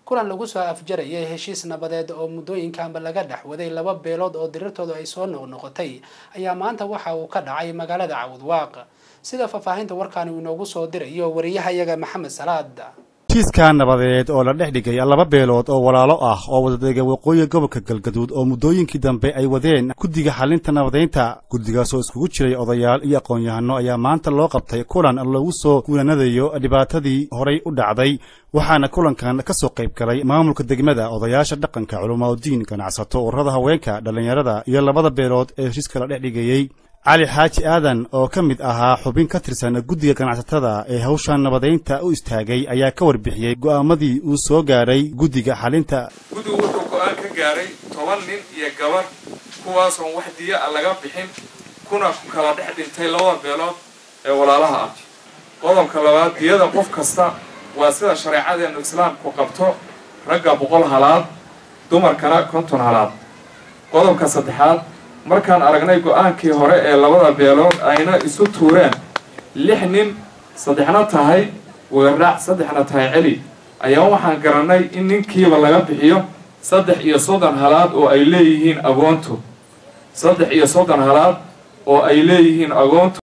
kulan lagu soo afjarayay heshiis nabadeed oo muddooyinkanba laga dhex waday laba beelood oo dirirtoodu ay soo noqnoqotay ayaa maanta waxa uu ka dhacay magaalada cawdwaaq sida faahfaahinta warkaani uu inoogu soo dirayo wariyahayaga maxamed salaad heshiiskaa nabadeed oo la dhex dhigay laba beelood oo walaalo ah oo wadadega waqooyiga gobolka galgaduud oo muddooyinkii dambe ay wadeen guddiga xalinta nabadeynta guddigaasoo iskugu jiray odayaal iyo aqoon-yahano ayaa maanta loo qabtay kulan lagu soo guulanadayo dhibaatadii horay u dhacday waxaana kulankan ka soo qayb galay maamulka degmada odayaasha dhaqanka culamaaudiin ganacsato ururada haweenka dhallinyarada iyo labada beelood ee heshiiska la dhex dhigayey cali xaaji aadan oo ka mid ahaa xubin ka tirsan guddiga ganacsatada ee hawshan nabadeynta u istaagay ayaa ka warbixiyey go'aamadii uu soo gaadhay guddiga xalinta guddigu wuxuu go'aan ka gaaray toban nin iyo gabar kuwaasoon wax diya a laga bixin kuna kala dhex dhintay labada beelood ee walaalaha ah qodobka labaad diyada qof kasta waa sida shareecadeennu islaamku qabto ragga boqol halaad dumarkana konton halaad qodobka saddexaad markaan aragnay go-aankii hore ee labada beelood ayna isu tuureen lix nin saddexna tahay weeraac saddexna tahay celi ayaa waxaan garannay in ninkiiba laga bixiyo saddex iyo soddon halaad oo ay leeyihiin agoontu saddex iyo soddon halaad oo ay leeyihiin agoontu